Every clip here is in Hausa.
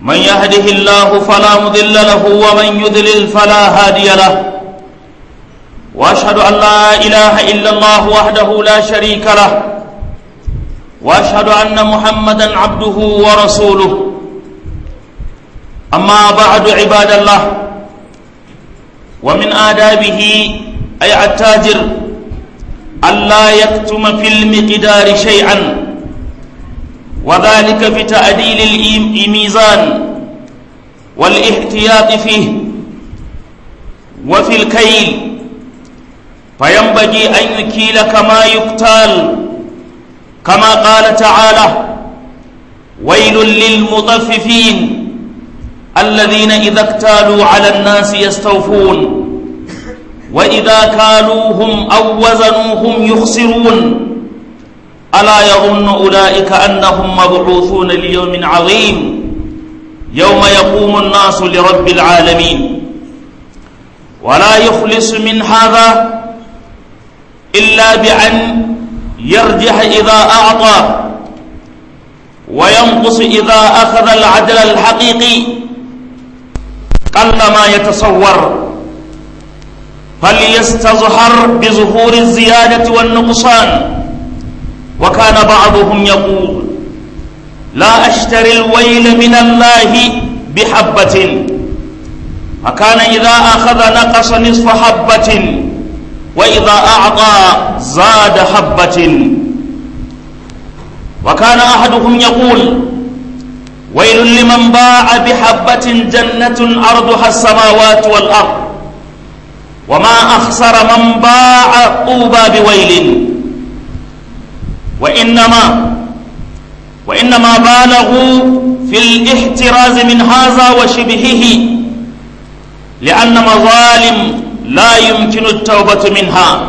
من يهده الله فلا مضل له ومن يضلل فلا هادي له واشهد ان لا اله الا الله وحده لا شريك له واشهد ان محمدا عبده ورسوله اما بعد عباد الله ومن آدابه أي التاجر ألا يكتم في المقدار شيئا وذلك في تعديل الميزان والاحتياط فيه وفي الكيل فينبغي أن يكيل كما يقتال كما قال تعالى ويل للمطففين الذين إذا اكتالوا على الناس يستوفون وإذا كالوهم أو وزنوهم يخسرون ألا يظن أولئك أنهم مبعوثون ليوم عظيم يوم يقوم الناس لرب العالمين ولا يخلص من هذا إلا بأن يرجح إذا أعطى وينقص إذا أخذ العدل الحقيقي قل ما يتصور فليستظهر بظهور الزيادة والنقصان وكان بعضهم يقول لا أشتري الويل من الله بحبة فكان إذا أخذ نقص نصف حبة وإذا أعطى زاد حبة وكان أحدهم يقول ويل لمن باع بحبة جنة أرضها السماوات والأرض وما أخسر من باع طوبى بويل وإنما وإنما بالغوا في الاحتراز من هذا وشبهه لأن مظالم لا يمكن التوبة منها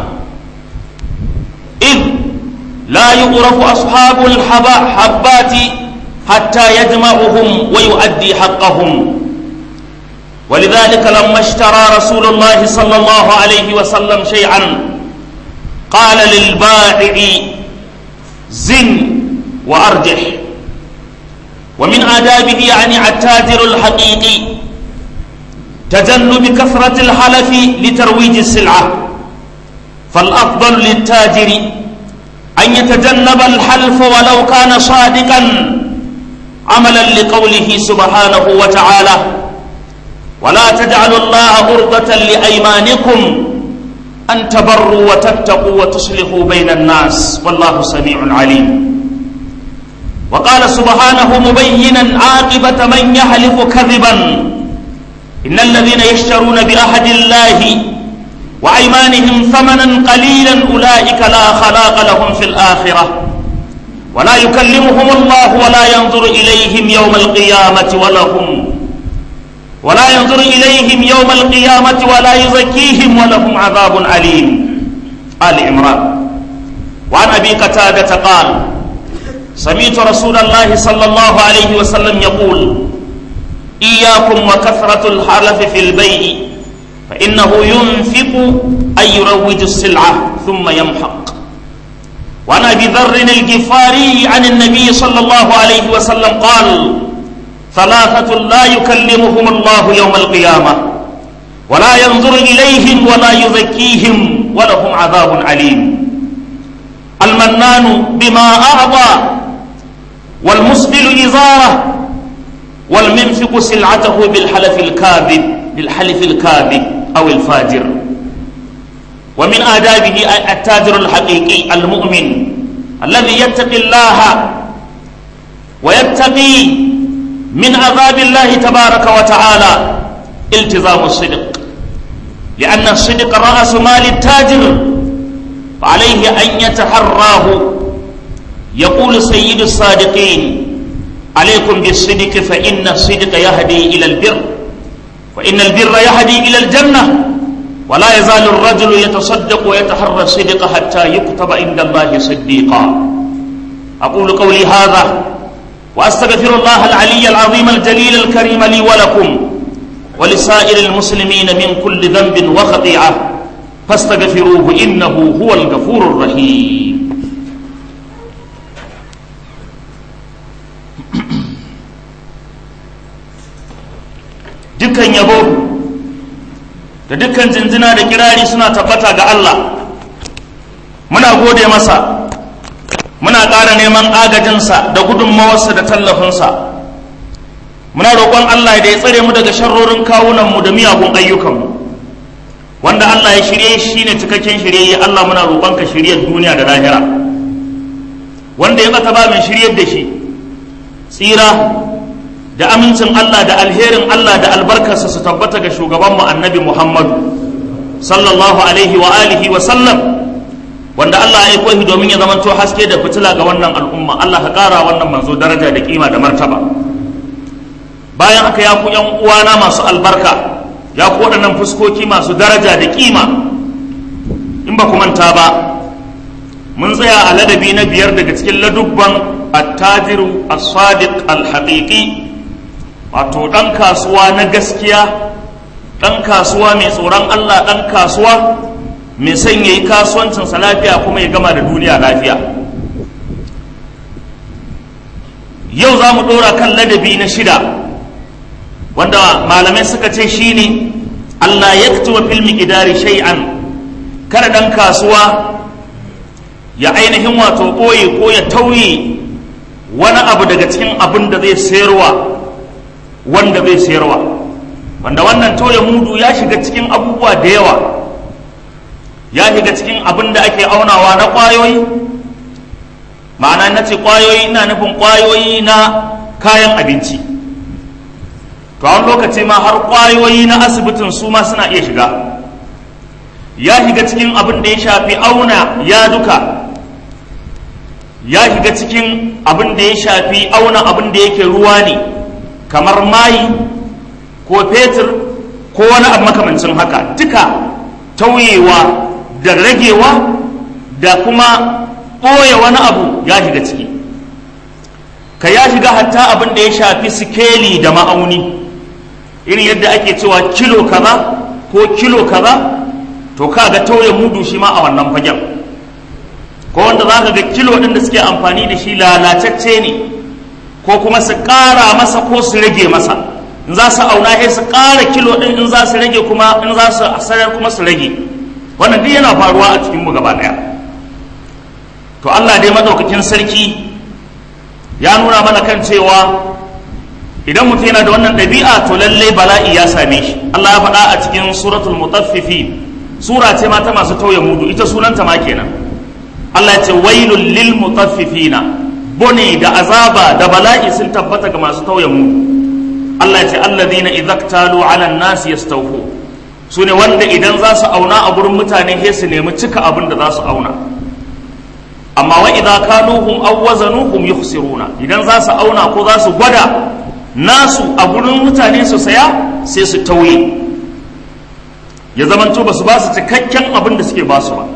إذ لا يعرف أصحاب الحبات حتى يجمعهم ويؤدي حقهم ولذلك لما اشترى رسول الله صلى الله عليه وسلم شيئا قال للبائع زن وأرجح ومن آدابه يعني التاجر الحقيقي تجنب كثرة الحلف لترويج السلعة فالأفضل للتاجر أن يتجنب الحلف ولو كان صادقا عملا لقوله سبحانه وتعالى ولا تجعلوا الله عرضة لأيمانكم أن تبروا وتتقوا وتصلحوا بين الناس والله سميع عليم وقال سبحانه مبينا عاقبة من يحلف كذبا إن الذين يشترون بأحد الله وأيمانهم ثمنا قليلا أولئك لا خلاق لهم في الآخرة ولا يكلمهم الله ولا ينظر إليهم يوم القيامة ولهم ولا ينظر إليهم يوم القيامة ولا يزكيهم ولهم عذاب أليم آل عمران وعن أبي قتادة قال سمعت رسول الله صلى الله عليه وسلم يقول إياكم وكثرة الحلف في البيع فإنه ينفق أن يروج السلعة ثم يمحق وعن أبي ذر الجفاري عن النبي صلى الله عليه وسلم قال ثلاثة لا يكلمهم الله يوم القيامة ولا ينظر إليهم ولا يزكيهم ولهم عذاب عليم المنان بما أعطى والمسبل إزاره والمنفق سلعته بالحلف الكاذب بالحلف الكاذب أو الفاجر ومن آدابه التاجر الحقيقي المؤمن الذي يتقي الله ويتقي من عذاب الله تبارك وتعالى التزام الصدق لأن الصدق رأس مال التاجر فعليه أن يتحراه يقول سيد الصادقين عليكم بالصدق فإن الصدق يهدي إلى البر وإن البر يهدي إلى الجنة ولا يزال الرجل يتصدق ويتحرى الصدق حتى يكتب عند الله صديقا أقول قولي هذا وأستغفر الله العلي العظيم الجليل الكريم لي ولكم ولسائر المسلمين من كل ذنب وخطيئة فاستغفروه إنه هو الغفور الرحيم dukkan yabo da dukkan jinjina da kirari suna tabbata ga Allah muna gode masa muna ƙara neman agajinsa da gudunmawarsa da tallafinsa muna roƙon Allah da ya tsare mu daga sharrorin kawunanmu da miyagun ayyukanmu wanda Allah ya shirye shi ne cikakken shirye Allah muna roƙon ka shiryar duniya da lahira wanda ya bata ba mai shiryar da shi tsira da amincin Allah da alherin Allah da albarkarsa su tabbata ga shugabanmu annabi Muhammadu sallallahu alaihi wa alihi wa sallam wanda Allah ya aiko shi domin ya zamanto haske da fitila ga wannan al'umma Allah ka ƙara wannan manzo daraja da kima da martaba bayan haka ya ku yan uwana masu albarka ya ku waɗannan fuskoki masu daraja da kima in ba ku manta ba mun tsaya a ladabi na biyar daga cikin ladubban attajiru as-sadiq al-haqiqi wato ɗan kasuwa na gaskiya ɗan kasuwa mai tsoron Allah ɗan kasuwa mai son ya yi kasuwancinsa lafiya kuma ya gama da duniya lafiya yau za mu ɗora kan ladabi na shida wanda malamai suka ce shine Allah ya fito filmi idari shay'an kada ɗan kasuwa ya ainihin wato ɓoye ko ya tauye wani abu daga cikin abin da zai sayarwa wanda zai sayarwa wanda wannan tauye mudu ya shiga cikin abubuwa da yawa ya shiga cikin abin da ake aunawa na ƙwayoyi ma'ana na ce ƙwayoyi ina nufin ƙwayoyi na kayan abinci to a lokaci ma har ƙwayoyi na asibitin su ma suna iya shiga ya shiga cikin abin da ya shafi auna ya duka ya shiga cikin abin da ya shafi auna abin da yake ruwa ne kamar mayi ko fetur ko wani abu makamancin haka duka tauyewa da ragewa da kuma ɓoye wani abu ya shiga ciki ka ya shiga hatta abin da ya shafi sikeli da ma'auni irin yadda ake cewa kilo kaza ko kilo kaza to ka ga tauye mudu shi ma a wannan fagen ko wanda za ka ga kilo ɗin da suke amfani da shi lalatacce ne ko kuma su ƙara masa ko su rage masa in za su auna sai su ƙara kilo ɗin in za su rage kuma in za su asarar kuma su rage wannan duk yana faruwa a cikinmu gaba ɗaya to Allah dai madaukakin sarki ya nuna mana kan cewa idan mutum yana da wannan ɗabi'a to lallai bala'i ya same shi Allah ya faɗa a cikin suratul mutaffifin sura ce ma ta masu tauye mudu ita sunanta ma kenan Allah ya ce wailul lil mutaffifina bone da azaba da bala'i sun tabbata ga masu tauye mudu Allah ya ce alladhina idza ktalu ala an-nas yastawfu sune wanda idan za su auna a gurin mutane sai su nemi cika abin da za su auna amma wa idza kaluhum aw wazanuhum yukhsiruna idan za su auna ko za su gwada nasu a gurin mutane su saya sai su tauye ya zamanto ba su ba su cikakken abin da suke ba su ba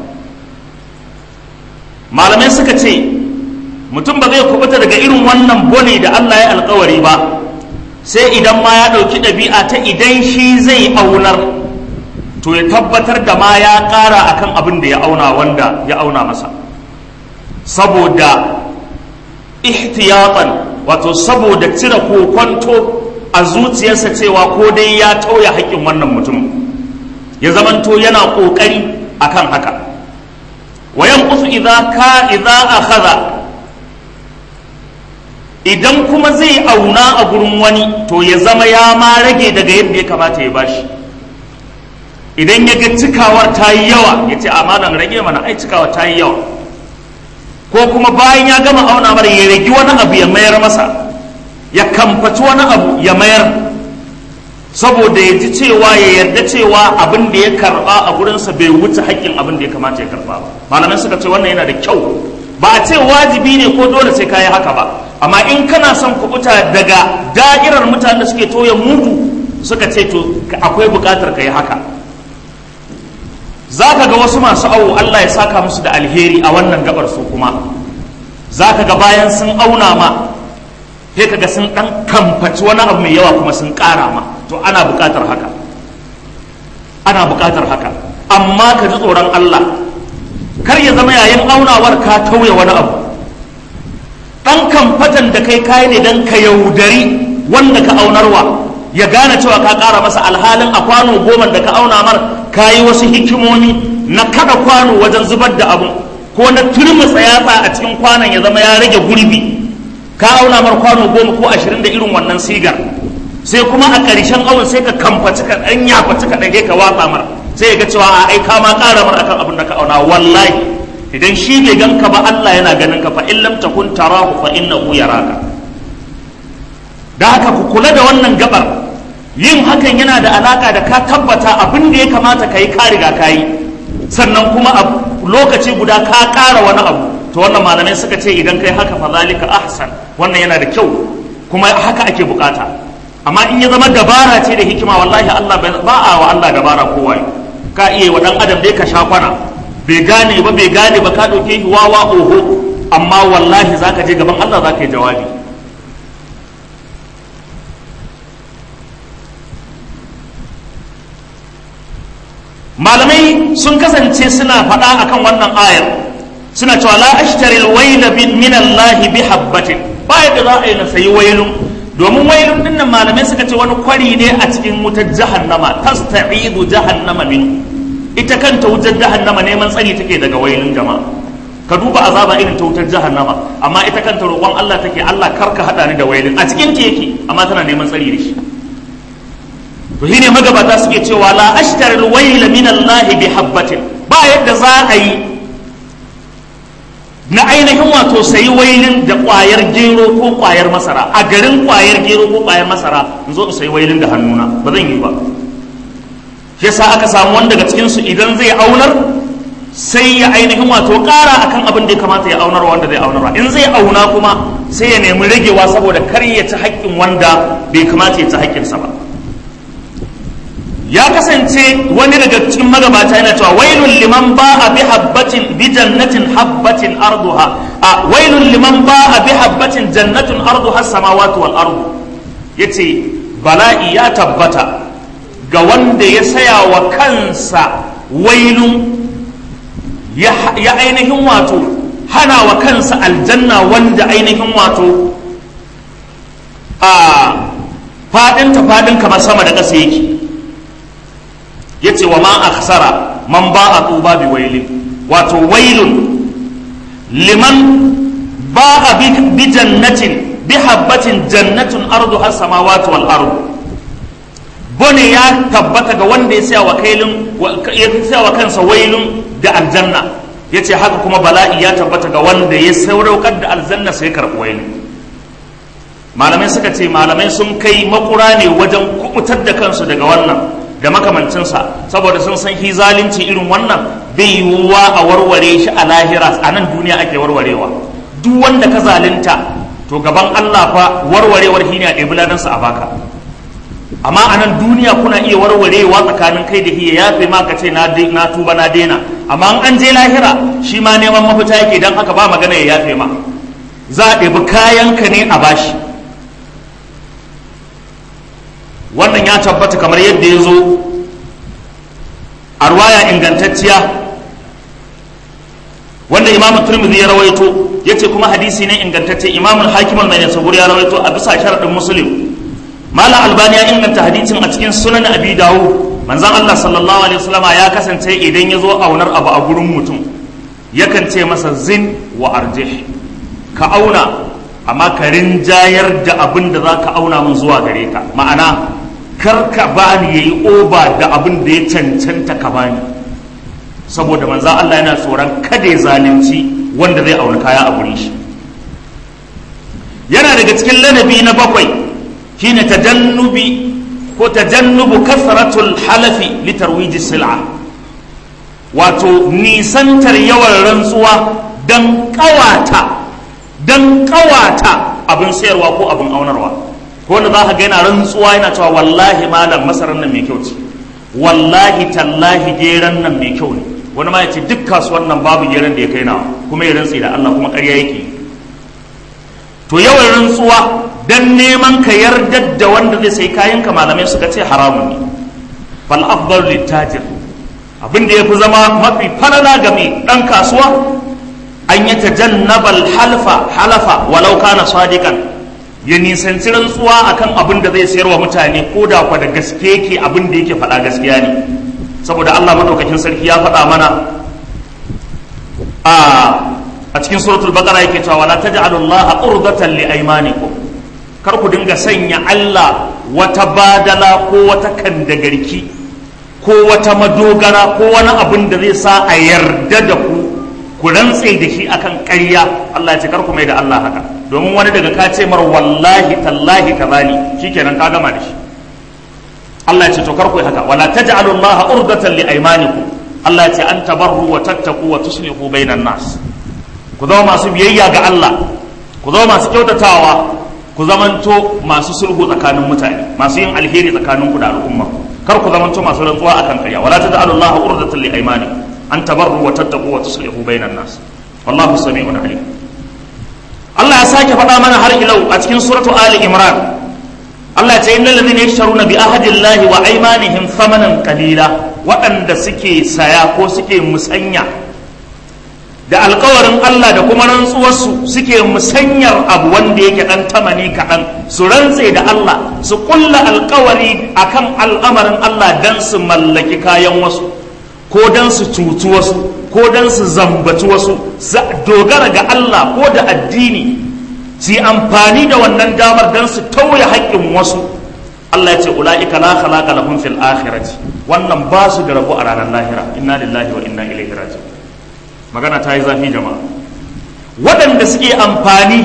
malamai suka ce mutum ba zai kubuta daga irin wannan bone da Allah ya alkawari ba sai idan ma ya ɗauki ɗabi'a ta idan shi zai aunar to ya tabbatar da ma ya ƙara akan abin da ya auna wanda ya auna masa saboda ihtiyatan wato saboda cire kokonto a zuciyarsa cewa ko dai ya tauya haƙƙin wannan mutum ya zamanto yana ƙoƙari akan haka wayan kusu idza ka idza akhadha idan kuma zai auna a gurin wani to ya zama ya ma rage daga yadda ya kamata ya bashi idan ya ga cikawar ta yi yawa ya ce amanan rage mana ai cikawar ta yi yawa ko kuma bayan ya gama auna mara ya ragi wani abu ya mayar masa ya kamfaci wani abu ya mayar saboda ya ji cewa ya yarda cewa abin da ya karba a gurinsa bai wuce haƙƙin abin da ya kamata ya karba ba malamai suka ce wannan yana da kyau ba a ce wajibi ne ko dole sai ka yi haka ba amma in kana son kubuta daga da'irar mutanen da suke toye mudu suka ce to akwai buƙatar ka yi haka za ka ga wasu masu awo Allah ya saka musu da alheri a wannan gabar su kuma za ka ga bayan sun auna ma sai ka ga sun ɗan kamfaci wani abu mai yawa kuma sun ƙara ma to ana buƙatar haka ana buƙatar haka amma ka ji tsoron Allah kar ya zama yayin aunawar ka tauye wani abu ɗan kamfatan da kai kayi ne don ka yaudari wanda ka aunarwa ya gane cewa ka ƙara masa alhalin a kwano goma da ka auna mar ka yi wasu hikimomi na kada kwano wajen zubar da abu ko na turmutsa yatsa a cikin kwanon ya zama ya rage gurbi ka auna mar kwano goma ko ashirin da irin wannan sigar sai kuma a ƙarshen awon sai ka kamfaci ka ɗan yafaci ka ɗage ka watsa mar sai ya ga cewa a ai ka ma ƙara mar akan abin da ka auna wallahi idan shi bai ganka ba Allah yana ganin ka fa in lam takun tarahu fa innahu yaraka da haka ku kula da wannan gabar yin hakan yana da alaka da ka tabbata abin da ya kamata ka yi ka riga ka yi sannan kuma a lokaci guda ka ƙara wani abu to wannan malamai suka ce idan kai haka fa zalika ahsan wannan yana da kyau kuma haka ake bukata amma in ya zama dabara ce da hikima wallahi Allah ba a wa Allah dabara kowa ka iya wa dan adam dai ka sha kwana bai gane ba bai gane ba ka dauke shi wawa oho amma wallahi zaka je gaban Allah zaka yi jawabi malamai sun kasance suna faɗa akan wannan ayar suna cewa la ashtari alwayla min Allah bi habbatin ba yadda za a yi na sayi wailun domin wailun din nan malamai suka ce wani kwari ne a cikin wutar jahannama tasta'idu jahannama min ita kanta wutar jahannama neman tsari take daga wailun jama'a ka duba azaba irin ta wutar jahannama amma ita kanta roƙon Allah take Allah karka hada ni da wailun a cikin ta yake amma tana neman tsari da shi to shine magabata suke cewa la ashtar alwayl min Allah bi habbatin ba yadda za a yi na ainihin wato sayi wailin da kwayar gero ko kwayar masara a garin kwayar gero ko kwayar masara in zo in sayi wailin da hannuna ba zan yi ba shi yasa aka samu wani daga cikin su idan zai aunar sai ya ainihin wato ƙara akan abin da ya kamata ya aunar wanda zai aunar in zai auna kuma sai ya nemi ragewa saboda kar ya ci haƙƙin wanda bai kamata ya ci haƙƙinsa ba ya kasance wani daga cikin magabata yana cewa wailun liman ba a bi habbatin bi jannatin habbatin arduha a wailun liman ba a bi habbatin jannatin arduha samawati wal ardu yace bala'i ya tabbata ga wanda ya saya wa kansa wailun ya ainihin wato hana wa kansa aljanna wanda ainihin wato a fadinta fadin kamar sama da ƙasa yake ya ce wa ma aksara man ba a tuba bi wailin wato wailun liman ba a bi jannatin bi habbatin jannatin ardu har samawati wal ardu bone ya tabbata ga wanda ya saya wa kailun ya saya wa kansa wailun da aljanna ya ce haka kuma bala'i ya tabbata ga wanda ya sauraukar da aljanna sai karɓi wailun malamai suka ce malamai sun kai makura ne wajen kubutar da kansu daga wannan da makamancinsa saboda sun san hi zalunci irin wannan bai yiwuwa a warware shi a lahira a nan duniya ake warwarewa duk wanda ka zalunta to gaban Allah fa warwarewar shi ne a ɗebi ladansa a baka amma a nan duniya kuna iya warwarewa tsakanin kai da hiya yafe ma ka ce na tuba na daina amma an je lahira shi ma neman mafita yake don haka ba magana ya yafe ma za a ɗebi kayanka ne a bashi wannan ya tabbata kamar yadda ya zo a ruwaya ingantacciya wanda imam turmidi ya rawaito ya ce kuma hadisi ne ingantacce imam hakim mai sabur ya rawaito a bisa sharaɗin muslim malam albani ya inganta hadisin a cikin sunan abi dawo manzon allah sallallahu alaihi wasallama ya kasance idan ya zo aunar abu a gurin mutum yakan ce masa zin wa arjih ka auna amma ka rinjayar da abin da za ka auna mun zuwa gare ka ma'ana kar ka bani yayi oba da abin da ya cancanta ka bani saboda manzan Allah yana tsoron kada ya zalunci wanda zai auna kaya a gurin shi yana daga cikin lanabi na bakwai shine tajannubi ko tajannubu kasratul halafi li tarwiji sil'a wato nisantar yawan rantsuwa dan kawata dan kawata abin sayarwa ko abin aunarwa ko wanda za ka ga yana rantsuwa yana cewa wallahi malam masarar nan mai kyau ce wallahi tallahi geran nan mai kyau ne wani ma ya ce duk kasuwar nan babu geran da ya kai nawa kuma ya rantsi da Allah kuma ƙarya yake to yawan rantsuwa dan neman ka yarda da wanda zai sai kayan ka malamai suka ce haramun ne fal afdal litajir abin da yafi zama mafi falala ga mai dan kasuwa an yi tajannabal halfa halafa walau kana sadiqan ya nisanci rantsuwa akan abin da zai sayar wa mutane ko da kwa da gaske yake abin da yake faɗa gaskiya ne saboda Allah madaukakin sarki ya faɗa mana a a cikin suratul baqara yake cewa wala taj'alullaha urdatan li aymanikum kar ku dinga sanya Allah wata badala ko wata kandagarki ko wata madogara ko wani abin da zai sa a yarda da ku ku rantse da shi akan ƙarya Allah ya ce kar ku mai da Allah haka domin wani daga ka ce mar wallahi tallahi kazali shikenan ka gama da shi Allah ya ce to kar ku yi haka wala taj'alu Allah urdatan li aymanikum Allah ya ce an tabarru wa tattaqu wa tuslihu bainan nas ku zama masu biyayya ga Allah ku zama masu kyautatawa ku zamanto masu sulhu tsakanin mutane masu yin alheri tsakanin ku da al'umma kar ku zamanto masu rantsuwa akan ƙarya wala taj'alu Allah urdatan li aymanikum an tabarru wa tattaqu wa tuslihu bainan nas wallahu sami'un alim Allah ya sake faɗa mana har ilau a cikin suratu Ali Imran Allah ya ce innal ladhina yashtaruna bi ahdillahi wa aymanihim thamanan qalila waɗanda suke saya ko suke musanya da alkawarin Allah da kuma rantsuwarsu suke musanyar abu wanda yake ɗan tamani kaɗan su rantse da Allah su ƙulla alkawari akan al'amarin Allah don su mallaki kayan wasu ko don su cutu wasu ko don su zambaci wasu dogara ga Allah ko da addini su yi amfani da wannan damar don su tauye haƙƙin wasu Allah ya ce ula'ika la khalaqa lahum fil akhirati wannan ba su da rabo a ranar lahira inna lillahi wa inna ilaihi raji'un magana ta yi zafi jama'a waɗanda suke amfani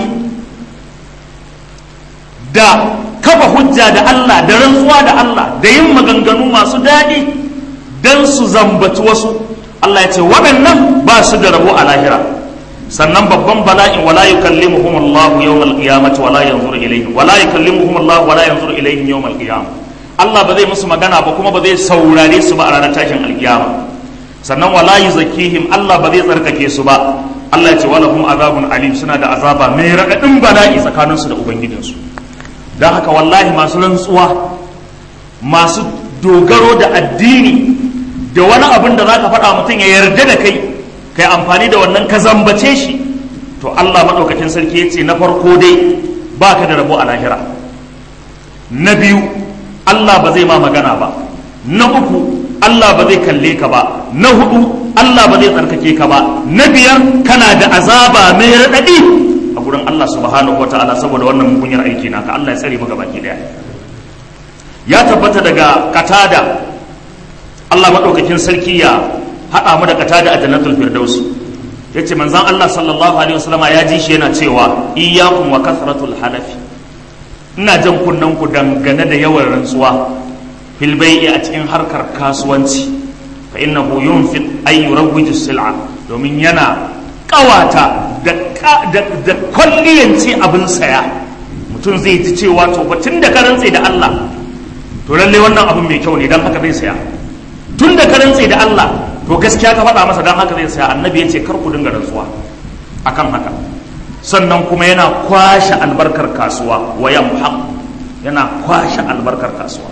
da kafa hujja da Allah da rantsuwa da Allah da yin maganganu masu daɗi don su zambaci wasu Allah ya ce waɗannan ba su da rabo a lahira sannan babban bala'in wala yukallimuhum Allah yawmal qiyamati wala yanzuru ilayhim wala yukallimuhum Allah wala yanzuru ilayhim yawmal qiyamah Allah ba zai musu magana ba kuma ba zai saurare su ba a ranar tashin alkiyama sannan wala yuzakkihim Allah ba zai tsarkake su ba Allah ya ce walahum azabun alim suna da azaba mai raɗaɗin bala'i tsakaninsu da ubangijinsu don haka wallahi masu rantsuwa masu dogaro da addini da wani abin da za ka faɗa mutum ya yarda da kai kai amfani da wannan ka zambace shi to Allah maɗaukakin sarki ya ce na farko dai ba ka da rabo a lahira na biyu Allah ba zai ma magana ba na uku Allah ba zai kalle ka ba na hudu Allah ba zai tsarkake ka ba na biyar kana da azaba mai raɗaɗi a gurin Allah subhanahu wa ta'ala saboda wannan mugunyar aiki naka Allah ya tsare maka baki daya ya tabbata daga katada Allah maɗaukakin sarki ya haɗa mu da katada a jannatul firdaus yace manzon Allah sallallahu alaihi wasallama ya ji shi yana cewa iyyakum wa kasratul hanafi ina jan kunnen ku dangane da yawan rantsuwa fil bai'i a cikin harkar kasuwanci fa innahu yunfiq ay yurawwiju sil'a domin yana kawata da da kwalliyanci abin saya mutum zai ji cewa to tun da ka rantse da Allah to lalle wannan abin mai kyau ne dan haka zai saya tun da ka rantse da Allah to gaskiya ka faɗa masa dan haka zai saya annabi ya ce kar ku dinga rantsuwa akan haka sannan kuma yana kwashe albarkar kasuwa wa yamhaq yana kwashe albarkar kasuwa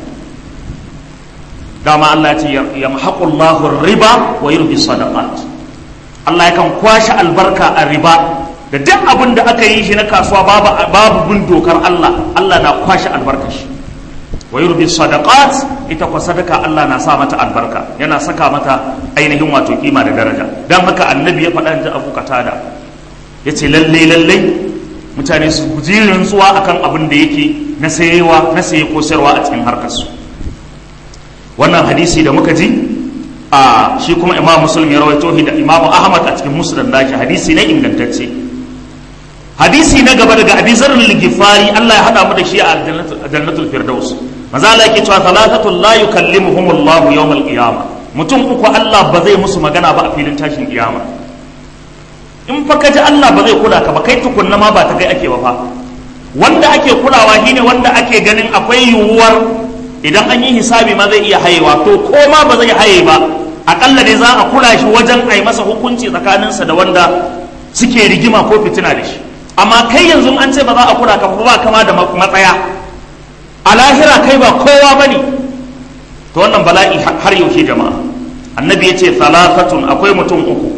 dama Allah ce ya mahaƙullahu riba wa yurbi sadaqat Allah yakan kwashe albarka a riba da duk abin da aka yi shi na kasuwa babu bin dokar Allah Allah na kwashe albarka shi wa yurbi sadaqat ita kwa sadaka Allah na sa mata albarka yana saka mata ainihin wato kima da daraja dan haka annabi ya faɗa ji Abu Qatada yace lalle lalle mutane su guji rantsuwa akan abin da yake na sayewa na saye ko sayarwa a cikin harkar su wannan hadisi da muka ji a shi kuma imam muslim ya rawaito shi da imam ahmad a cikin musnad naki hadisi ne ingantacce hadisi na gaba daga abi zarr al-ghifari Allah ya hada mu da shi a jannatul firdaus maza Allah yake cewa thalathatul la yukallimuhum Allah yawm al-qiyamah mutum uku Allah ba zai musu magana ba a filin tashin kiyama in fa kaji Allah ba zai kula ka ba kai tukunna ma ba ta kai ake ba fa wanda ake kulawa shine wanda ake ganin akwai yiwuwar idan an yi hisabi ma zai iya hayewa to ko ma ba zai haye ba akalla dai za a kula shi wajen a yi masa hukunci tsakaninsa da wanda suke rigima ko fitina da shi amma kai yanzu an ce ba za a kula ka ba kama da matsaya a lahira kai ba kowa ba ne to wannan bala'i har yaushe jama'a annabi ya ce salafatun akwai mutum uku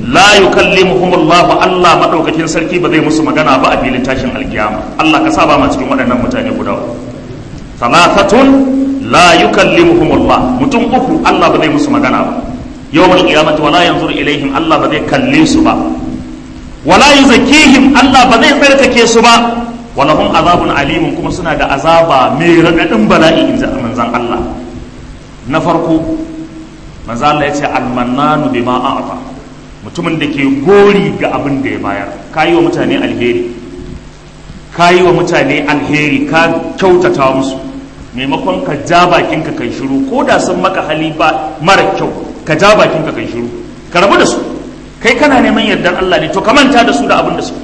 la yukallimuhum Allah Allah madaukakin sarki ba zai musu magana ba a filin tashin alkiyama Allah ka saba ma cikin waɗannan mutane guda thalathatun la yukallimuhum Allah mutum uku Allah ba zai musu magana ba yawmal qiyamati wala yanzuru ilaihim Allah ba zai kalle su ba wala yuzakkihim Allah ba zai tsarkake su ba walahum azabun alimun kuma suna da azaba mai raɗaɗin bala'i in manzan Allah na farko manzan Allah ya ce almannanu bima a'ata mutumin da ke gori ga abin da ya bayar ka yi wa mutane alheri ka yi wa mutane alheri ka kyautata musu maimakon ka ja bakinka kai shiru ko da sun maka hali ba mara kyau ka ja bakinka kai shiru ka rabu da su kai kana neman yardar Allah ne to ka manta da su da abin da su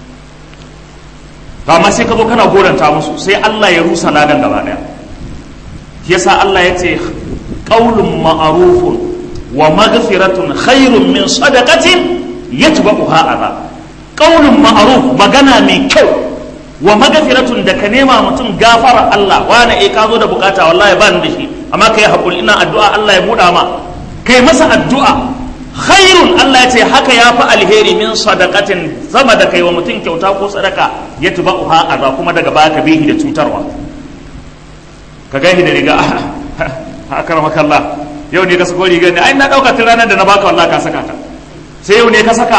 to amma sai ka zo kana goranta musu sai Allah ya rusa ladan gaba daya yasa Allah ya ce qaulun ma'rufun wa maghfiratun khairun min sadaqatin yatba'uha adha qaulun ma'ruf magana mai kyau wa maghfiratun da ka nema mutum gafara Allah wani eh ka zo da bukata wallahi ba ni da shi amma kai hakuri ina addu'a Allah ya buɗa ma kai masa addu'a khairun Allah ya ce haka ya fi alheri min sadaqatin zama da kai wa mutum kyauta ko sadaka ya tuba uha aza kuma daga baya ka bihi da cutarwa ka gani da riga akar makalla yau ne ka sako riga ne ai na dauka tun ranar da na baka wallahi ka saka ta sai yau ne ka saka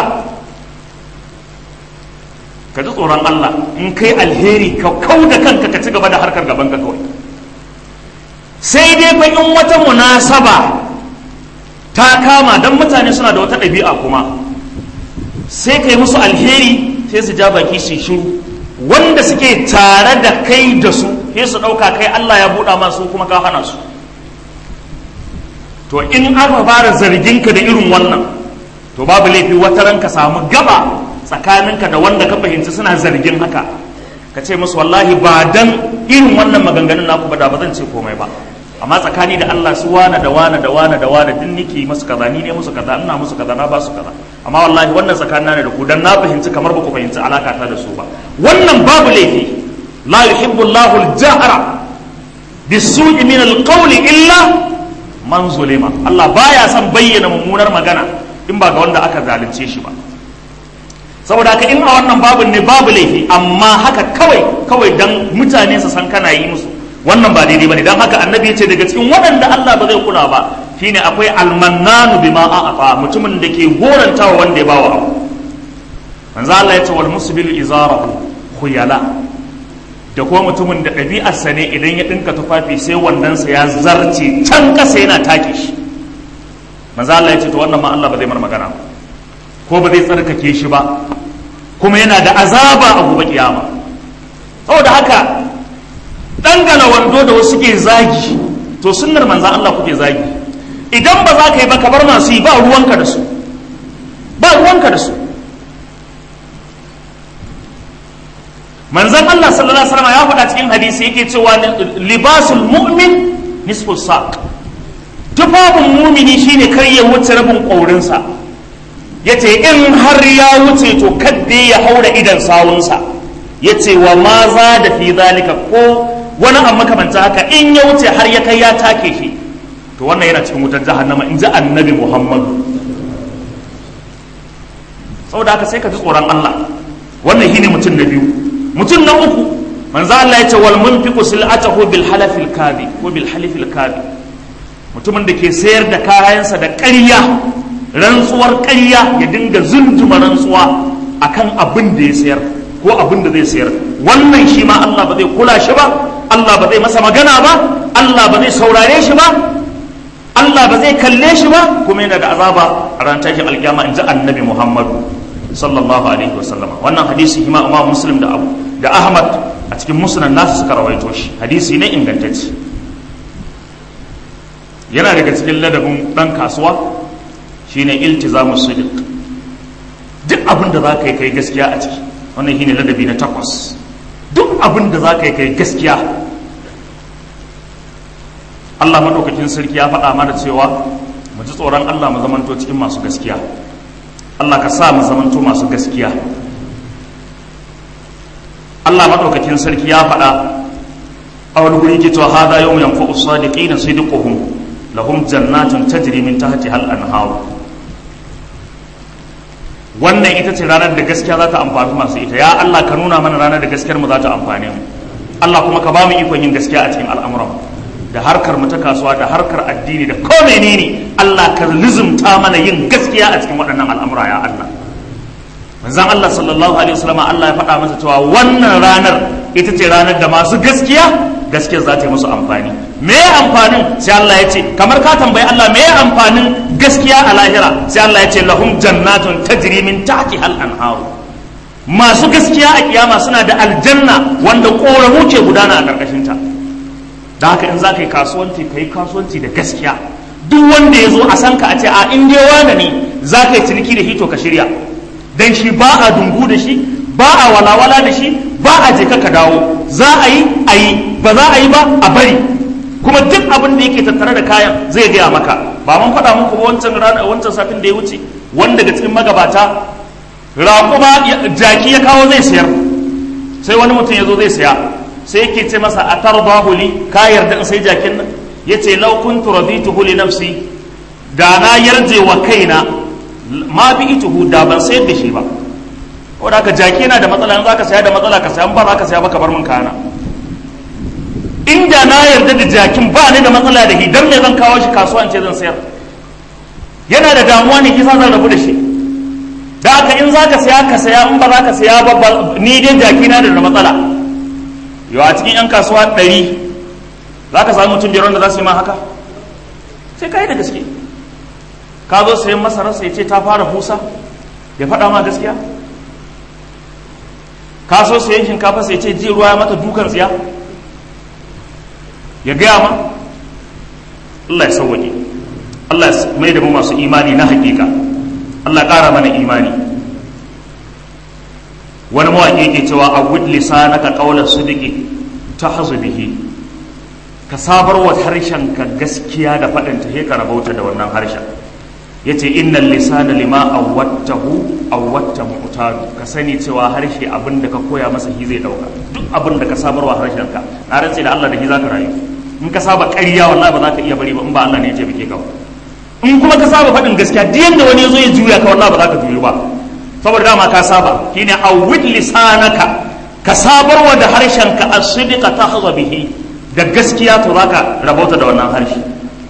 ka ji tsoron Allah in kai alheri ka kau da kanka ka ci gaba da harkar gaban ka kawai sai dai fa in wata munasaba ta kama don mutane suna da wata ɗabi'a kuma sai kai musu alheri sai su ja baki su shiru wanda suke tare da kai da su sai su ɗauka kai Allah ya buɗa masu kuma ka hana su to in aka fara zarginka da irin wannan to babu laifi wata ranka samu gaba tsakaninka da wanda ka fahimci suna zargin haka ka ce musu wallahi ba dan irin wannan maganganun naku ba da ba zan ce komai ba amma tsakani da Allah su wane da wane da wane da wane din nake musu kaza ni ne musu kaza ina musu kaza na ba su kaza amma wallahi wannan tsakanin ne da ku dan na fahimci kamar ba ku fahimci alaka ta da su ba wannan babu laifi la yuhibbu Allahu al-jahra bisu'i min al-qawli illa man zulima Allah baya son bayyana mummunar magana in ba ga wanda aka zalunce shi ba saboda haka in a wannan babin ne babu laifi amma haka kawai kawai dan mutane su san kana yi musu wannan ba daidai bane dan haka annabi ya ce daga cikin waɗanda Allah ba zai kula ba shine akwai almannanu bima a'afa mutumin da ke gorantawa wanda ya bawa abu manzo Allah ya ce wal musbilu izarahu khuyala da kuma mutumin da ɗabi'arsa ne idan ya ɗinka tufafi sai wandansa ya zarce can ƙasa yana take shi manzo Allah ya ce to wannan ma Allah ba zai mar magana ba ko ba zai tsarkake shi ba kuma yana da azaba a gobe kiyama saboda haka dangana wando da wasu ke zagi to sunnar manzan Allah kuke zagi idan ba za ka yi ba ka bar masu yi ba ruwanka da su ba ruwanka da su manzan Allah sallallahu alaihi wasallam ya faɗa cikin hadisi yake cewa libasul mu'min nisfu saq tufafin mumini shine kar ya wuce rabin ƙaurinsa ya ce in har ya wuce to kadda ya haura idan sawunsa ya ce wa ma za da fi zalika ko wani abu makamanta haka in ya wuce har ya kai ya take shi to wannan yana cikin wutar jahannama in ji annabi muhammadu saboda haka sai ka ji tsoron allah wannan shine mutum na biyu mutum na uku manzo Allah ya ce wal munfiqu sil'atahu bil halafil kadhi ko bil halifil kadhi mutumin da ke sayar da kayansa da ƙarya rantsuwar ƙarya ya dinga zunduma rantsuwa akan abin da ya sayar ko abin da zai sayar wannan shi ma Allah ba zai kula shi ba Allah ba zai masa magana ba Allah ba zai saurare shi ba Allah ba zai kalle shi ba kuma yana da azaba a ran tashin alkiyama in ji annabi Muhammadu sallallahu alaihi wasallam wannan hadisi hima Imam Muslim da Abu da Ahmad a cikin musnad nasu suka rawaito shi hadisi ne ingantacce yana daga cikin ladabin dan kasuwa shine iltizamu sidiq duk abin da za ka yi kai gaskiya a ciki wannan shine ladabi na takwas duk abin da za ka yi kai gaskiya Allah maɗaukakin sarki ya faɗa mana cewa mu ji tsoron Allah mu zamanto cikin masu gaskiya Allah ka sa mu zamanto masu gaskiya Allah maɗaukakin sarki ya faɗa a wani guri ke cewa hada yau yanfa'u sadiqina sidquhum lahum jannatun tajri min tahtiha al-anhar wannan ita ce ranar da gaskiya za ta amfani masu ita ya Allah ka nuna mana ranar da gaskiyar mu za ta amfane mu Allah kuma ka ba mu ikon yin gaskiya a cikin al'amuran da harkar mu ta kasuwa da harkar addini da ko menene Allah ka lizumta mana yin gaskiya a cikin waɗannan al'amura ya Allah manzon Allah sallallahu alaihi wasallam Allah ya faɗa masa cewa wannan ranar ita ce ranar da masu gaskiya gaskiyar za ta yi musu amfani me amfanin sai Allah ya ce kamar ka tambayi Allah me amfanin gaskiya a lahira sai Allah ya ce lahum jannatun tajri min tahtiha al-anhar masu gaskiya a kiyama suna da aljanna wanda koramu ke gudana a karkashin ta da haka in za ka yi kasuwanci ka yi kasuwanci da gaskiya duk wanda ya zo a san ka a ce a in dai wane ne za ka yi ciniki da hito ka shirya dan shi ba a dungu da shi ba a walawala da shi ba a je ka dawo za a yi a yi ba za a yi ba a bari kuma duk abin da yake tattare da kayan zai gaya maka ba mun faɗa muku ba wancan rana wancan satin da ya wuce wanda daga cikin magabata raƙuma jaki ya kawo zai sayar sai wani mutum ya zo zai saya sai yake ce masa a tarba huli ka yarda in sai jakin nan ya ce lau kuntu radituhu li nafsi da na yarje wa kaina ma bi ituhu da ban sayar da shi ba wadda aka jaki yana da matsala in za ka saya da matsala ka saya ba za ka saya ba ka bar min kana inda na yarda da jakin ba ni da matsala da shi dan me zan kawo shi kasuwa ce zan sayar yana da damuwa ne kisa zan rabu da shi da haka in za ka saya ka saya in ba za ka saya ba ni dai jaki na da matsala yau a cikin yan kasuwa ɗari za ka samu mutum biyar wanda za su yi ma haka sai ka yi da gaske ka zo sayan masararsa ya ce ta fara busa ya faɗa ma gaskiya ka so sayan shinkafa sai ce ji ruwa ya mata dukan tsiya ya gaya ma Allah ya sauwaƙe Allah ya mai da mu masu imani na hakika Allah ƙara mana imani wani mawaƙi ke cewa a wud lisanaka qawla sidqi tahzu bihi ka sabar wa harshen ka gaskiya da faɗin ta ka rabauta da wannan harshen yace innal lisana lima awwattahu awwatta mu'tadu ka sani cewa harshe abin da ka koya masa shi zai dauka duk abin da ka sabar wa harshen ka na rantse da Allah da shi zaka rayu in ka saba ƙarya wallahi ba za ka iya bari ba in ba Allah ne ya ce bike ka in kuma ka saba faɗin gaskiya duk yanda wani ya zo ya juya ka wallahi ba za ka juyu ba saboda dama ka saba shine awwid lisanaka ka sabarwa da harshen ka as-sidqa tahza bihi da gaskiya to zaka rabauta da wannan harshe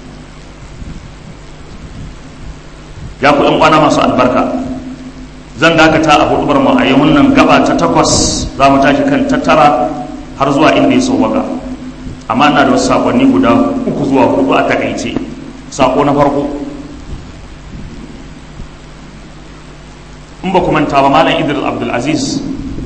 ya ku yan kwana masu albarka zan dakata a hudubar mu a yi wannan gaba ta takwas za mu tashi kan tattara har zuwa inda ya sauwaka amma ina da wasu sakonni guda uku zuwa hudu a takaice sako na farko in ba ku manta ba malam idris abdulaziz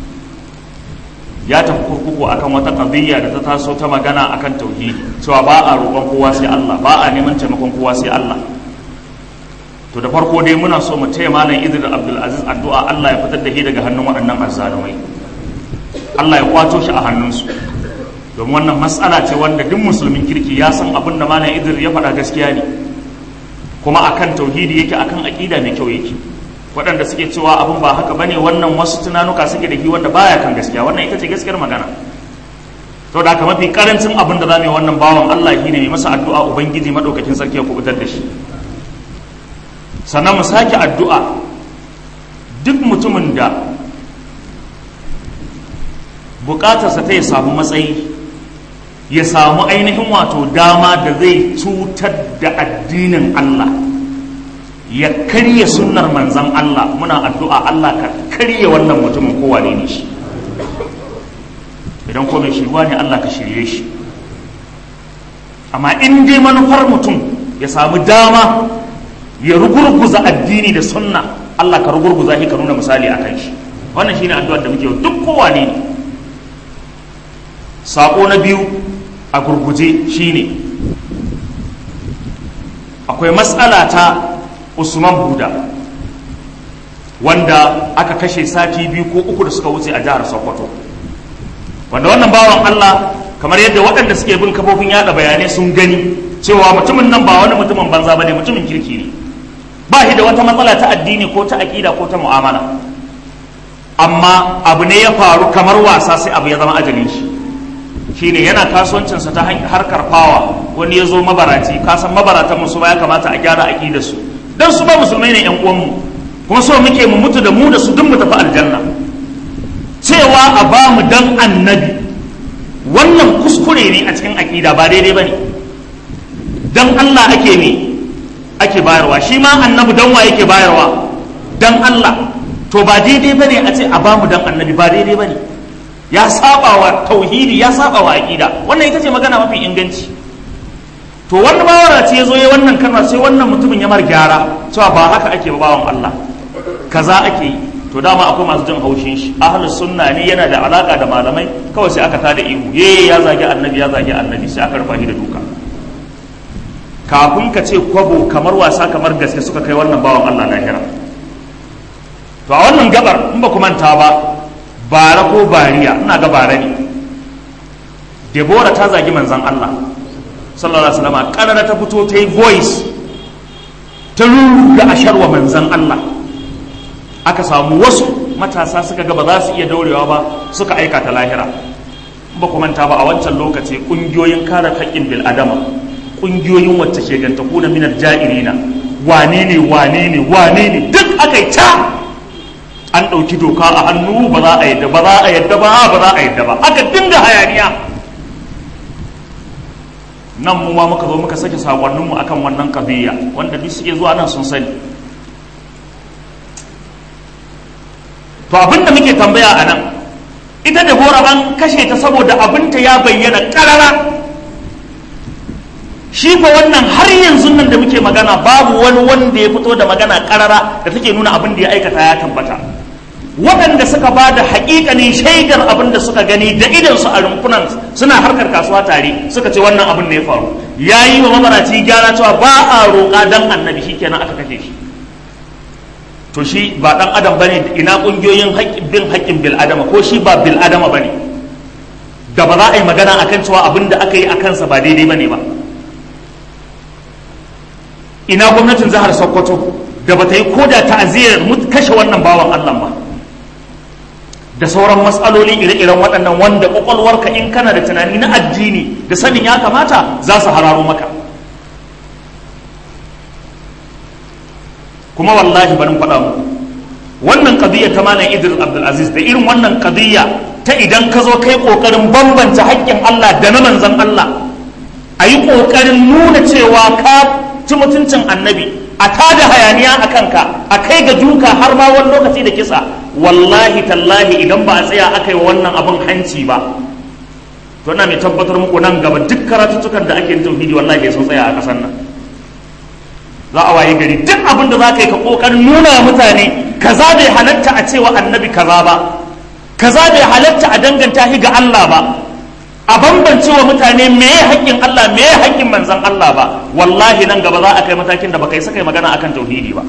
ya tafi kurkuku akan wata qadiyya da ta taso ta magana akan tauhidi cewa ba a roƙon kowa sai Allah ba a neman taimakon kowa sai Allah to da farko dai muna so mu taya malam idris abdulaziz addu'a Allah ya fitar da shi daga hannun waɗannan azzalumai Allah ya kwato shi a hannunsu domin wannan matsala ce wanda duk musulmin kirki ya san abin da malam idris ya faɗa gaskiya ne kuma akan tauhidi yake akan aƙida mai kyau yake waɗanda suke cewa abin ba haka bane wannan wasu tunanuka suke da shi wanda baya kan gaskiya wannan ita ce gaskiyar magana to da haka mafi karancin abin da zamu yi wannan bawan Allah shi ne mai masa addu'a ubangiji madaukakin sarki ya kubutar da shi sannan mu sake addu'a duk mutumin da bukatarsa ta ya samu matsayi ya samu ainihin wato dama da zai cutar da addinin Allah ya karya sunnar manzan Allah muna addu'a Allah ka karya wannan mutumin kowane ne shi idan ko mai shirwa ne Allah ka shirye shi amma in dai manufar mutum ya samu dama ya rugurguza addini da sunna Allah ka rugurguza shi ka nuna misali a kan shi wannan shine addu'ar da muke duk kowane ne sako na biyu a gurguje shine akwai matsala ta usman buda wanda aka kashe sati biyu ko uku da suka wuce a jihar sokoto wanda wannan bawan allah kamar yadda waɗanda suke bin kafofin yada bayanai sun gani cewa mutumin nan ba wani mutumin banza ba ne mutumin kirki ne ba shi da wata matsala ta addini ko ta aƙida ko ta mu'amala amma abu ne ya faru kamar wasa sai abu ya zama ajalin shi shine yana kasuwancinsa ta harkar fawa wani ya zo mabaraci kasan mabaratan musu ba ya kamata a gyara aƙidar su dan su ba musulmai ne yan uwanmu kuma so muke mu mutu da mu da su duk mu tafi aljanna cewa a ba mu dan annabi wannan kuskure ne a cikin aƙida ba daidai ba ne dan Allah ake ne ake bayarwa shi ma annabi dan wa yake bayarwa dan Allah to ba daidai ba ne a ce a ba mu dan annabi ba daidai ba ne ya saba wa tauhidi ya saba wa aƙida wannan ita ce magana mafi inganci to wani bawara ce ya zo ya wannan kalma sai wannan mutumin ya mar gyara cewa ba haka ake ba bawan Allah kaza ake yi to dama akwai masu jin haushin shi ahlus sunna ne yana da alaka da malamai kawai sai aka tada ihu ye ya zagi annabi ya zagi annabi sai aka rufa shi da duka kafin ka ce kwabo kamar wasa kamar gaske suka kai wannan bawan Allah lahira to a wannan gabar in ba ku manta ba bara ko bariya ina ga bara ne Debora ta zagi manzon Allah sallallahu alaihi wasallam karara ta fito ta yi voice ta ruruga asharwa manzon Allah aka samu wasu matasa suka ga ba za su iya daurewa ba suka aika ta lahira ba ku manta ba a wancan lokaci kungiyoyin kare haƙƙin bil adama kungiyoyin wacce ke ganta kuna minar ja'irina wane ne wane ne wane ne duk aka yi ta an ɗauki doka a hannu ba za a yadda ba za a yadda ba ba za a yadda ba aka dinga hayaniya nan mu ma muka zo muka sake sakonninmu akan wannan kabiya wanda duk suke zuwa nan sun sani to abinda muke tambaya a nan ita da gora an kashe ta saboda abinta ya bayyana karara shi fa wannan har yanzu nan da muke magana babu wani wanda ya fito da magana karara da take nuna abin da ya aikata ya tabbata waɗanda suka ba da haƙiƙanin shaidar abin da suka gani da idansu a rumfunan suna harkar kasuwa tare suka ce wannan abin da ya faru ya yi wa mamaraci gyara cewa ba a roƙa don annabi shi kenan aka kashe shi to shi ba ɗan adam ba ne ina ƙungiyoyin bin haƙƙin bil adama ko shi ba bil adama ba ne da ba za a yi magana akan cewa abin da aka yi a kansa ba daidai ba ne ba ina gwamnatin jihar sokoto da ba ta yi koda ta'aziyar kashe wannan bawan allah ba da sauran matsaloli ire-iren waɗannan wanda ƙwaƙwalwarka in kana da tunani na addini da sanin ya kamata za su hararo maka kuma wallahi barin faɗa muku wannan ƙadiyya ta malam idris abdulaziz da irin wannan ƙadiyya ta idan ka zo kai ƙoƙarin bambanta haƙƙin allah da na manzan allah a yi ƙoƙarin nuna cewa ka ci mutuncin annabi a tada hayaniya a kanka a kai ga duka har ma wani lokaci da kisa wallahi tallahi idan ba a tsaya aka yi wannan abin hanci ba to na mai tabbatar muku nan gaba duk karatuttukan da ake tauhidi wallahi sun tsaya a kasan nan za a waye gari duk abin da za ka yi ka kokarin nuna mutane kaza bai halatta a cewa annabi kaza ba kaza bai halatta a danganta shi ga Allah ba a bambance wa mutane me ya haƙƙin Allah me ya haƙƙin manzon Allah ba wallahi nan gaba za a kai matakin da baka yi saka magana akan tauhidi ba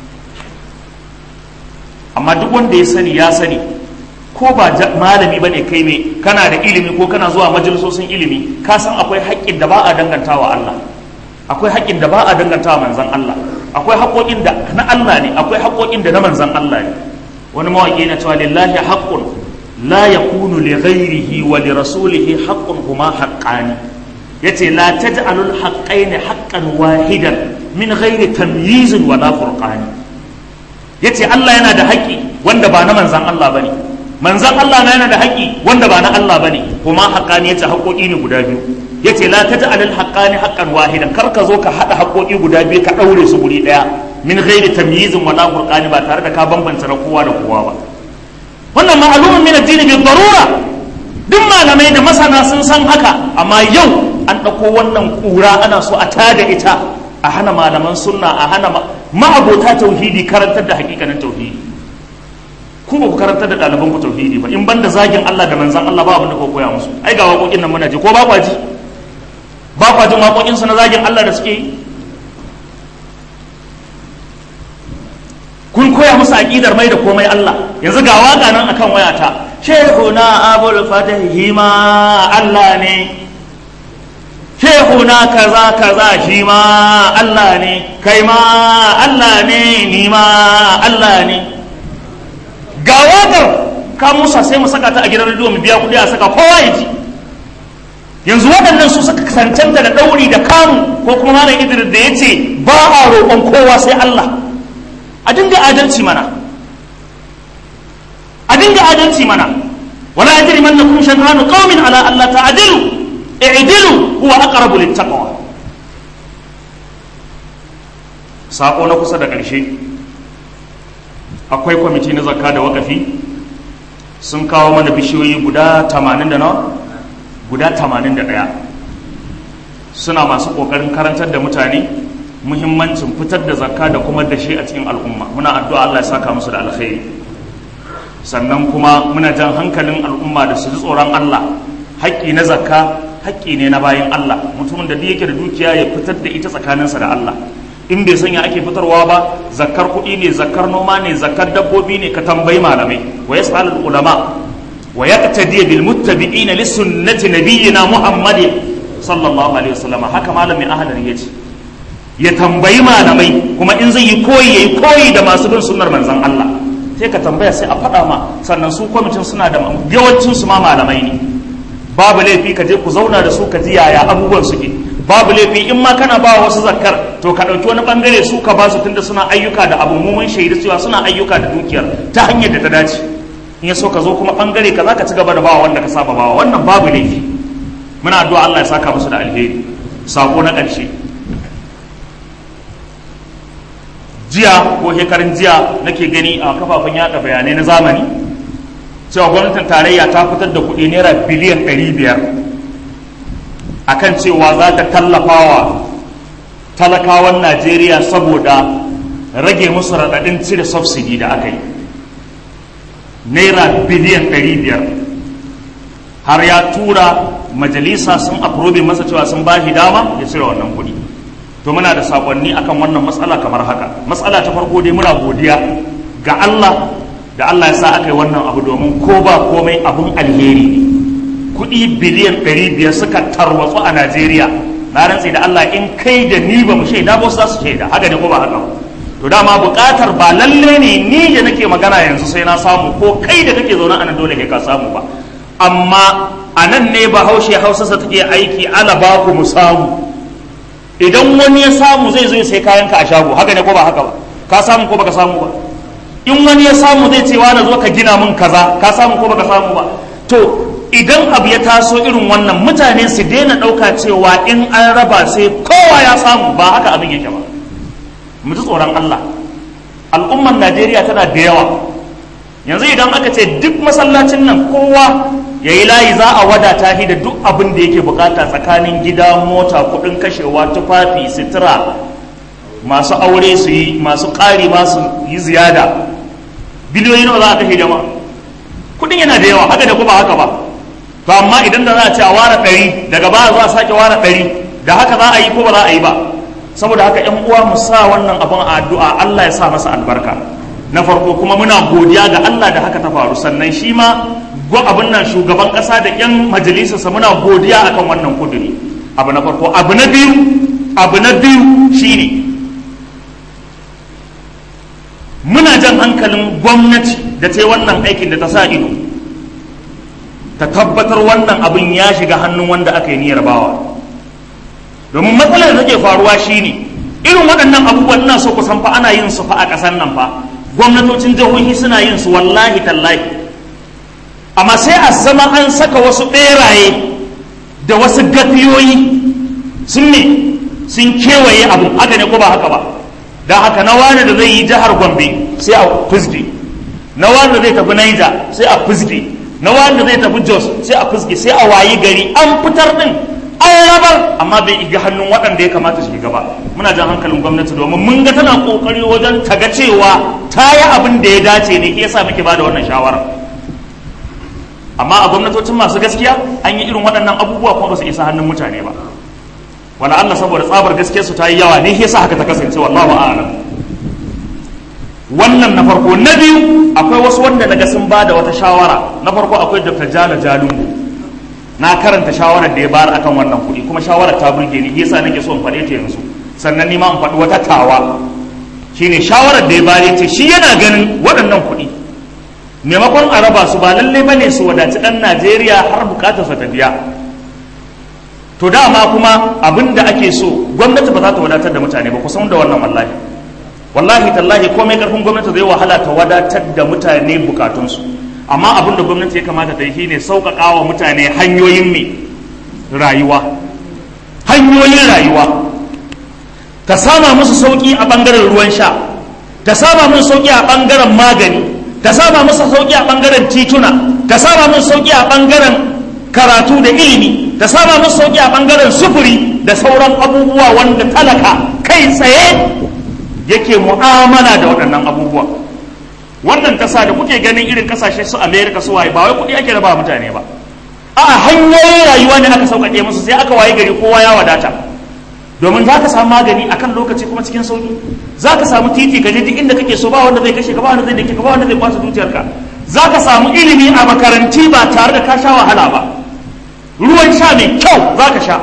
amma duk wanda ya sani ya sani ko ba malami bane kai ne kana da ilimi ko kana zuwa majalisosin ilimi ka san akwai haƙƙin da ba a dangantawa Allah akwai haƙƙin da ba a dangantawa manzon Allah akwai haƙoƙin da na Allah ne akwai haƙoƙin da na manzon Allah ne wani mawaƙi na cewa lillahi haqqun la yakunu li ghairihi wa li rasulihi haqqun huma haqqani yace la taj'alul haqqaini haqqan wahidan min ghairi tamyizin wala furqani yace Allah yana da haƙƙi wanda ba na manzan Allah bane manzan Allah na yana da haƙƙi wanda ba na Allah bane kuma haqqani yace haƙoƙi ne guda biyu yace la taj'alul haqqani haqqan wahidan kar ka zo ka hada haƙoƙi guda biyu ka daure su guri daya min ghairi tamyizin wala furqani ba tare da ka bambanta na kowa da kowa ba wannan ma'alumin min addini bi darura duk malamai da masana sun san haka amma yau an ɗauko wannan ƙura ana so a tada ita a hana malaman sunna a hana ma'abota tauhidi karantar da hakikanin tauhidi ku ba ku karantar da ɗaliban ku tauhidi ba in banda zagin Allah da manzan Allah ba abin da ku koya musu ai ga waƙoƙin nan muna ji ko ba kwa ji ba kwa jin waƙoƙin su na zagin Allah da suke yi kun koya musu aqidar mai da komai Allah yanzu ga waka nan akan wayata shehuna abul fatahi ma Allah ne shehuna kaza kaza shi ma Allah ne kai ma Allah ne ni ma Allah ne ga wakar ka musa sai mu saka ta a gidan rediyo mu biya kuɗi a saka kowa ya ji yanzu waɗannan su suka cancanta da ɗauri da kamu ko kuma malam idris da ya ce ba a roƙon kowa sai Allah a dinga adalci mana a dinga adalci mana wala yajrimannakum shan'anu qaumin ala alla ta'dilu i'dilu huwa aqrabu littaqwa sako na kusa da ƙarshe akwai kwamiti na zakka da wakafi sun kawo mana bishiyoyi guda 80 da nawa guda 81 suna masu ƙoƙarin karantar da mutane muhimmancin fitar da zakka da kuma dashe a cikin al'umma muna addu'a Allah ya saka musu da alkhairi sannan kuma muna jan hankalin al'umma da su ji tsoron Allah haƙƙi na zakka haƙƙi ne na bayan Allah mutumin da duk yake da dukiya ya fitar da ita tsakaninsa da Allah in bai sanya ake fitarwa ba zakkar kuɗi ne zakkar noma ne zakkar dabbobi ne ka tambayi malamai wa yas'al ulama wa yaqtadi bil muttabi'ina li sunnati nabiyyina muhammadin sallallahu alaihi wasallam haka malamin ahlar yace ya tambayi malamai kuma in zai yi koyi yayi koyi da masu bin sunnar manzon Allah sai ka tambaya sai a faɗa ma sannan su kwamitin suna da yawancin su ma malamai ne babu laifi ka je ku zauna da su ka ji yaya abubuwan suke babu laifi in ma kana ba wasu zakkar to ka ɗauki wani bangare su ka ba su tunda suna ayyuka da abu mun shaidu cewa suna ayyuka da dukiyar ta hanyar da ta dace in ya so ka zo kuma bangare ka za ka ci gaba da bawa wanda ka saba bawa wannan babu laifi muna addu'a Allah ya saka musu da alheri sako na ƙarshe jiya ko shekarun jiya nake gani a kafafen yada bayanai na zamani cewa gwamnatin tarayya ta fitar da kuɗi naira biliyan 500 akan cewa za ta tallafawa talakawan najeriya saboda rage musu raɗaɗin cire subsidy da aka yi naira biliyan 500 har ya tura majalisa sun aprobe masa cewa sun ba shi dama ya cire wannan kuɗi to muna da sakonni akan wannan matsala kamar haka matsala ta farko dai muna godiya ga Allah da Allah ya sa aka yi wannan abu domin ko ba komai abun alheri ne kuɗi biliyan 500 suka tarwatsu a Najeriya na rantsi da Allah in kai da ni ba mu shaida ba za su shaida haka ne ko ba haka to dama buƙatar ba lalle ne ni da nake magana yanzu sai na samu ko kai da kake zaune a nan dole ka samu ba amma a nan ne bahaushe hausarsa take aiki ala ba ku mu samu idan wani ya samu zai zo sai kayanka a shago haka ne ko ba haka ba ka samu ko baka samu ba in wani ya samu zai ce wani zo ka gina min kaza ka samu ko baka samu ba to idan abu ya taso irin wannan mutane su daina ɗauka cewa in an raba sai kowa ya samu ba haka abin yake ba mu ji tsoron Allah al'ummar Najeriya tana da yawa yanzu idan aka ce duk masallacin nan kowa ya yi layi za a wadata shi da duk abin da yake bukata tsakanin gida mota kudin kashewa tufafi sitira masu aure su yi masu ƙari masu yi ziyada biliyoyi nawa za a kashe jama'a kudin yana da yawa haka da kuma haka ba to amma idan da za a ce a ware ɗari daga baya za a sake ware ɗari da haka za a yi ko ba za a yi ba saboda haka yan uwa mu sa wannan abin a addu'a Allah ya sa masa albarka na farko kuma muna godiya ga Allah da haka ta faru sannan shi ma go abin nan shugaban kasa da yan majalisarsa muna godiya akan wannan kuduri abu na farko abu na biyu abu na biyu shine muna jan hankalin gwamnati da ta wannan aikin da ta sa ido ta tabbatar wannan abin ya shiga hannun wanda aka yi niyyar bawa domin matsalar da take faruwa shine irin waɗannan abubuwan ina so ku san fa ana yin su fa a ƙasar nan fa gwamnatocin jihohi suna yin su wallahi tallahi amma sai a zama an saka wasu ɓeraye da wasu gafiyoyi sun ne sun kewaye abu haka ne ko ba haka ba da haka na wani da zai yi jihar gombe sai a fusge na wani da zai tafi naija sai a fusge na wani da zai tafi jos sai a fusge sai a wayi gari an fitar din an rabar amma bai iga hannun waɗanda ya kamata su gaba muna jan hankalin gwamnati domin mun ga tana kokari wajen ta ga cewa ta yi abin da ya dace ne ke yasa muke ba da wannan shawara amma a gwamnatocin masu gaskiya an yi irin waɗannan abubuwa kuma ba su isa hannun mutane ba wala Allah saboda tsabar gaskiyar su ta yi yawa ne yasa haka ta kasance wallahu a'lam wannan na farko na biyu akwai wasu wanda daga sun ba da wata shawara na farko akwai Dr. Jala Jalungu na karanta shawarar da ya bayar akan wannan kuɗi kuma shawarar ta burge ni yasa nake so in faɗe ta yanzu sannan ni ma in faɗi wata tawa shine shawarar da ya bayar ce shi yana ganin waɗannan kuɗi maimakon a raba su ba lalle bane su wadaci ɗan Najeriya har bukatarsa ta biya to dama kuma abin da ake so gwamnati ba za ta wadatar da mutane ba kusan da wannan wallahi wallahi tallahi komai karfin gwamnati zai wahala ta wadatar da mutane bukatunsu amma abin da gwamnati ya kamata ta yi shine sauƙaƙa wa mutane hanyoyin mai rayuwa hanyoyin rayuwa ta sama musu sauƙi a ɓangaren ruwan sha ta sama musu sauƙi a ɓangaren magani ta sama musu sauƙi a ɓangaren tituna ta sama musu sauƙi a ɓangaren karatu da ilimi ta sama musu sauƙi a ɓangaren sufuri da sauran abubuwa wanda talaka kai tsaye yake mu'amala da waɗannan abubuwa wannan ƙasa da kuke ganin irin ƙasashe su amerika su waye ba wai kuɗi ake raba mutane ba a hanyoyin rayuwa ne aka sauƙaƙe musu sai aka waye gari kowa ya wadata domin za ka samu magani akan lokaci kuma cikin sauƙi za ka samu titi ka je duk inda kake so ba wanda zai kashe ka ba wanda zai dake ka ba wanda zai kwasa dukiyarka za ka samu ilimi a makaranti ba tare da ka sha wahala ba ruwan sha mai kyau za ka sha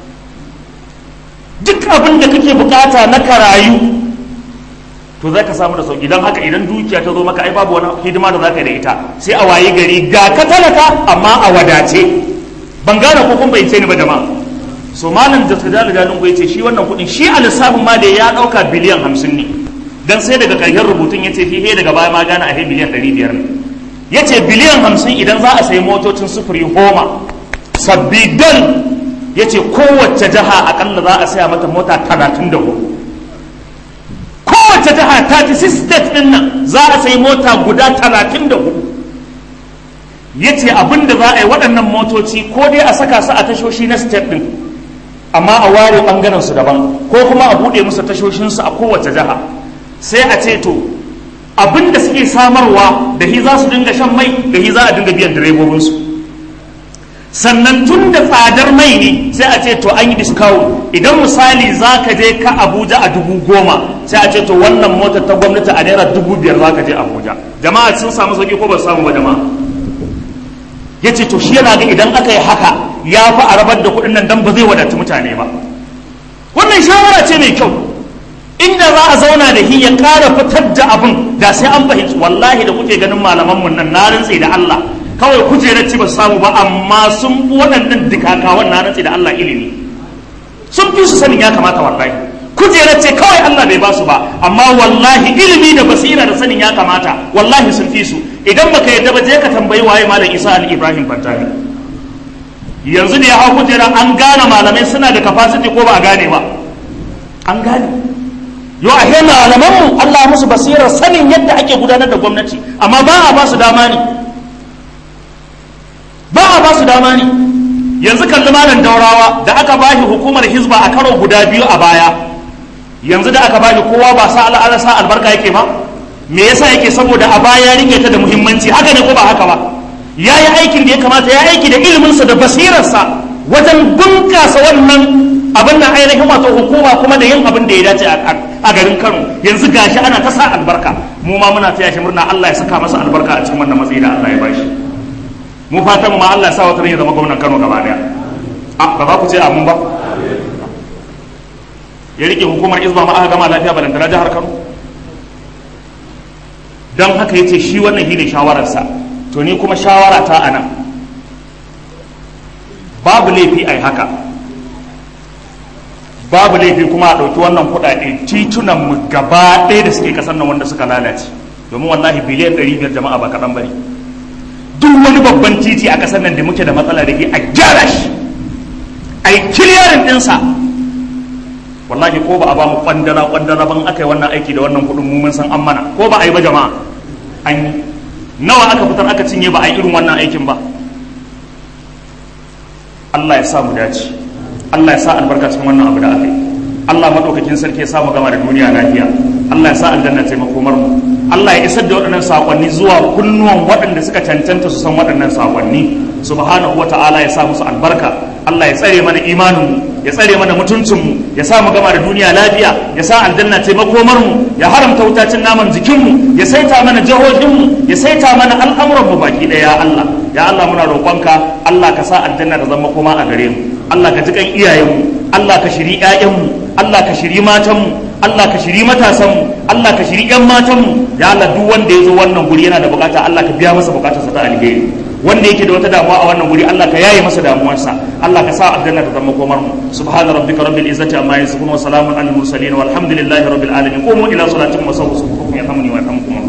duk abin da kake bukata na karayu to za ka samu da sauki don haka idan dukiya ta zo maka ai babu wani hidima da za ka yi da ita sai a waye gari ga ka talaka amma a wadace ban gane ko kun bai ce ni ba jama'a so malam da tsadali dalin ya ce shi wannan kudin shi a lissafin ma da ya dauka biliyan hamsin ne dan sai daga karshen rubutun ya ce he daga baya ma gane a he biliyan ɗari biyar ne ya ce biliyan hamsin idan za a sayi motocin sufuri homa sabbi dal ya ce kowace jiha akalla za a saya mata mota talatin da hudu kowace jiha 36 state din nan za a sayi mota guda talatin da hudu ya ce abin da za a yi waɗannan motoci ko dai a saka su a tashoshi na state din amma a ware ɓangaren su daban ko kuma a buɗe musu tashoshinsu a kowace jiha sai a ce to abin da suke samarwa da hi za su dinga shan mai da hi za a dinga biyan direbobinsu sannan tun da tsadar mai ne sai a ce to an yi discount idan misali za ka je ka abuja a dubu goma sai a ce to wannan motar ta gwamnati a naira dubu biyar za ka je abuja jama'a sun samu sauki ko ba su samu ba jama'a ya ce to shi yana ga idan aka yi haka ya fi a rabar da kuɗin nan dan ba zai wadatu mutane ba wannan shawara ce mai kyau inda za a zauna da shi ya ƙara fitar da abin da sai an fahimci wallahi da kuke ganin malamanmu nan na rantse da Allah kawai kujerar ci ba su samu ba amma sun fi waɗannan dikakawan na rantse da Allah ilimi sun fi su sanin ya kamata wallahi kujerar ce kawai Allah bai ba su ba amma wallahi ilimi da basira da sanin ya kamata wallahi sun fi su idan baka yadda ba je ka tambayi waye malam Isa al Ibrahim Fantani yanzu da ya hau kujera an gane malamai suna da capacity ko ba a gane ba an gane yau a hema malamanmu Allah musu basirar sanin yadda ake gudanar da gwamnati amma ba a ba su dama ne ba a ba su dama ne yanzu kalli malam daurawa da aka ba shi hukumar hizba a karo guda biyu a baya yanzu da aka ba shi kowa ba sa al'ada sa albarka yake ba me yasa yake saboda a baya rike ta da muhimmanci haka ne ko ba haka ba ya yi aikin da ya kamata ya aiki da iliminsa da basirarsa wajen bunkasa wannan abin nan ainihin wato hukuma kuma da yin abin da ya dace a garin Kano yanzu gashi ana ta sa albarka mu ma muna taya shi murna Allah ya saka masa albarka a cikin wannan matsayi da Allah ya bashi mu fata mu ma Allah ya sa wata ya zama gwamnan Kano gaba daya a ba za ku ce amin ba ya rike hukumar izba ma aka gama lafiya balantana jihar Kano don haka yace shi wannan shine shawararsa to ni kuma shawara ta anan babu laifi ai haka babu laifi kuma a ɗauki wannan kuɗaɗe titunan mu gaba ɗaya da suke ƙasar nan wanda suka lalace domin wallahi biliyan ɗari biyar jama'a ba kaɗan bane duk wani babban titi a ƙasar nan da muke da matsala da ke a gyara shi a yi kiliyarin ɗinsa wallahi ko ba a ba mu kwandala kwandala ban aka yi wannan aiki da wannan kuɗin mu mun san an mana ko ba a yi ba jama'a an yi nawa aka fitar aka cinye ba a yi irin wannan aikin ba Allah ya sa mu dace Allah ya sa albarka cikin wannan abu da aka yi Allah madaukakin sarki ya sa mu gama da duniya lafiya Allah ya sa aljanna ta makomar mu Allah ya isar da waɗannan sakonni zuwa kunnuwan waɗanda suka cancanta su san waɗannan sakonni subhanahu wata'ala ya sa musu albarka Allah ya tsare mana imanin mu ya tsare mana mutuncin mu ya sa mu gama da duniya lafiya ya sa aljanna ta makomar mu ya haramta wutacin naman jikin mu ya saita mana jahohin mu ya saita mana al'amuran mu baki ɗaya ya Allah ya Allah muna roƙonka Allah ka sa aljanna da zama koma a gare mu Allah ka ji kan iyayenmu Allah ka shiri ƴaƴanmu Allah ka shiri matanmu Allah ka shiri matasanmu Allah ka shiri ƴan matanmu ya Allah duk wanda ya zo wannan guri yana da bukata Allah ka biya masa bukatarsa ta alheri wanda yake da wata damuwa a wannan guri Allah ka yaye masa damuwarsa Allah ka sa aljanna ta zama komar mu subhana rabbika rabbil izzati amma yasifun wa salamun alal mursalin walhamdulillahi rabbil alamin qumu ila salatikum wa sawwu sufukum yarhamuni wa yarhamukum